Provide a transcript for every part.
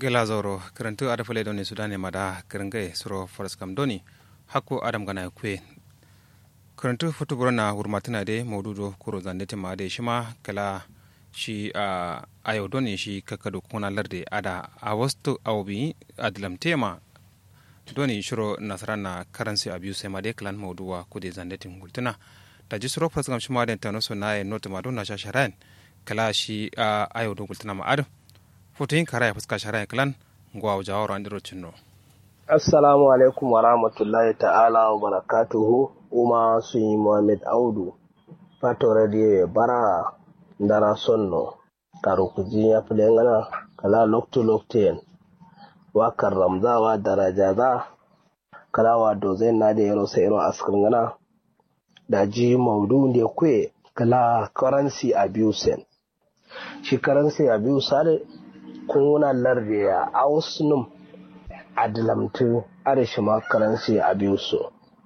gela zoro karantu ada fale doni sudane mada karangai suro faras kam doni hakko adam gana kwe karantu futu burana hurmatina de maududo kuro zandete ma de shima kala shi a ayo doni shi kakado kuna larde ada a wastu awbi adlam tema doni shiro nasarana currency abuse ma de klan mauduwa kude zandete ngultuna da ji suro faras kam shima de tano so na e note ma don na shasharan kala shi a ayo do ngultuna ma ado foto yin kara ya fuska shara klan ngwa jawaro andiro cinno assalamu alaikum wa rahmatullahi ta'ala wa barakatuhu uma sun yi muhammad audu fato radio bara ndara sonno karo kuji ya fi ngana kala lokto lokten wakar ramzawa daraja za kala wa dozai na da yaro sai iro askar ngana da ji maudu da kwe kala currency abuse shi currency abuse kuna larde ya ausnum adilamtu arishima currency abuse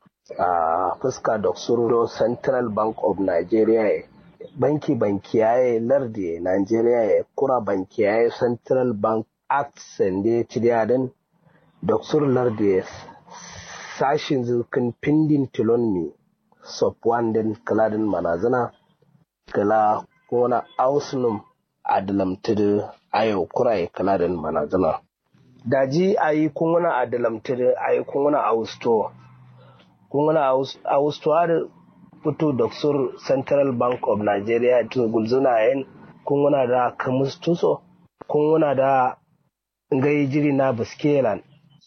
a fuska da surdo central bank of nigeria banki banki yaye larde nigeria ya kura banki yaye central bank act sende ciriyaden doksur larde sashin zirkin pindin tilonmi sopwanden kaladin manazana kala kuna ausnum adalamtudu ayo kurai kaladin manazana daji ayi kunguna adalamtudu ayi kunguna austo kunguna austo har fito doksur central bank of nigeria to gulzuna yin kunguna da kamustuso kunguna da ngai jiri na biskelan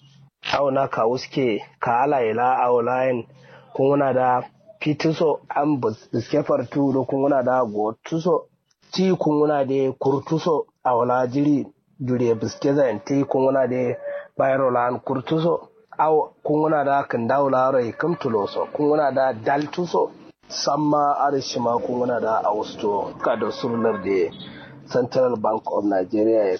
au na ka wuske ka ala ila au layin kunguna da fituso an biske fartu da kunguna da gotuso ti kunguna da kurtuso a wala jiri dure biske zan ti kunguna da bayro lan kurtuso aw kunguna da kan dawla rai kam tuloso kunguna da daltuso samma arishima kunguna da austo ka da surlar da central bank of nigeria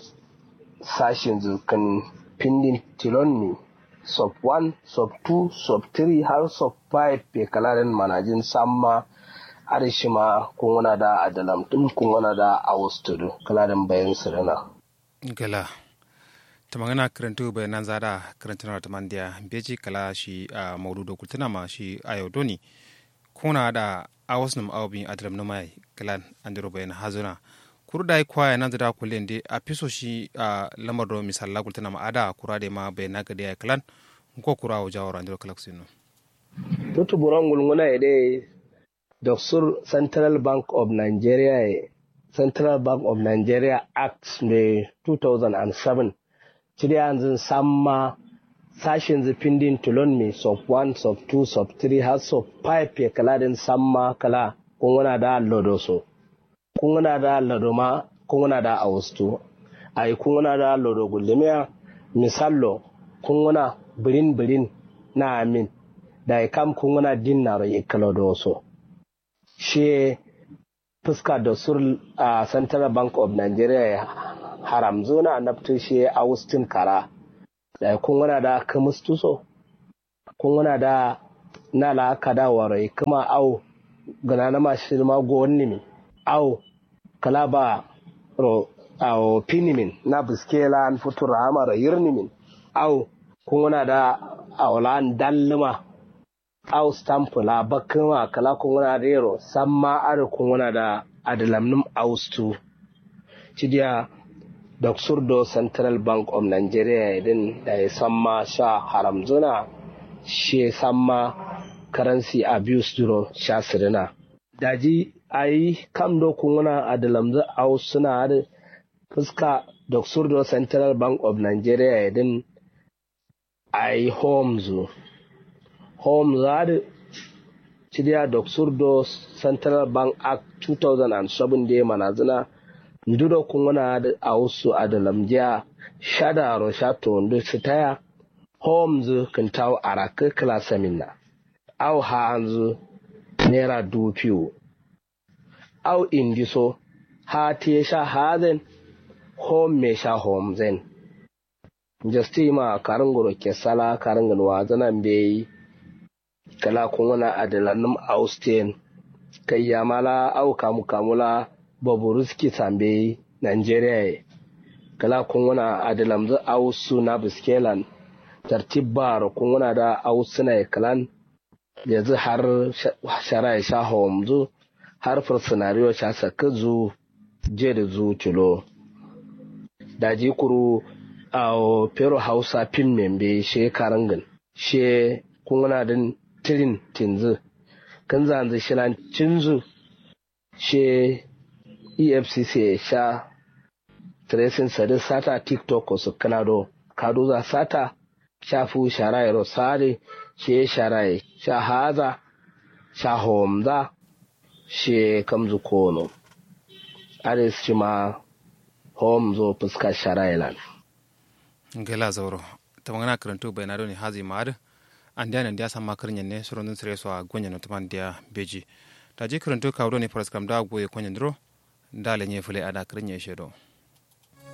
sashin zukan pindin tilonni sub 1 sub 2 sub 3 har sub 5 pe kalarin manajin samma arishima kungana da adalam din kungana da awustudu kalarin bayan sirina gala ta magana karantu bayanan zada karantuna ta mandiya beji kala shi a maududo kultuna ma shi a yau doni kuna da awusnum awbin adalam na mai kalan andiro bayan hazuna kuru da kwaya nan zada kulen de a fiso shi a lamar do misalla kultuna ma ada kura da ma bayan ga da kalan ko kura wa jawara andiro kalaksino tutu buran gulguna ide Doksur Central Bank of Nigeria Central Bank of Nigeria Act mai 2007 cire yanzu samma sashen zafindin tulon mai sub 1 sub 2 sub 3 har sub 5 ya kala din samma kala kunguna da lodo so kunguna da lodo ma kunguna da austu ai kunguna da lodo gullumiya misallo kunguna birin birin na amin da kam kunguna dinnaro ikalodo so shi fuska da sur a central bank of nigeria haram zona nafto shi austin kara da kun wana da kamustuso kun wana da na la kada warai kuma au gana na mashi ma go mi au kala ba ro au pinimin na biskela an futura amara yirnimin au kun wana da aulan dalluma au stamp la bakuma kala kunguna rero samma ar kunguna da adalamnum austu cidiya do central bank of nigeria idin da ya samma sha haram zuna she samma currency abuse duro sha sirina daji ayi kam do kunguna adalamzu aus suna da fuska do central bank of nigeria idin ayi homes Home Zad Chidia Doksurdo Central Bank Act 2007 da manazina ndudo kungana da ausu adalamjiya shada ro shato ndu sitaya Holmes kintaw araka klasa minna au hanzu nera dupiu au indiso ha sha hazen home me sha homzen justima karangoro ke sala karangan wazanan beyi kala kunguna adalanum austin kai yamala au kamu kamula baburuski sambe nigeria kala kunguna adilamzu ausu na biskelan tartib bar kunguna da ausu na kalan yanzu har shara ya sha homzu har fursunariyo sha saka zu je da zu cilo daji kuru a pero hausa pin membe she karangin she kunguna din tirin tinzu kan zanzu shilan cinzu she efcc sha tracing sadi sata tiktok su kanado kado za sata shafu sharaye rosare she sharaye sha haza sha homza she kamzu kono ares shi ma homzo fuska sharaye lan ngela zauro tamangana karantu bayanado ni hazi maad andiya nan dia sama karnya ne surundun sire so a gonya no tuman dia beji taji karantu kawdo ni faras kam da goye konya ndro ndale nye fule ada karnya shedo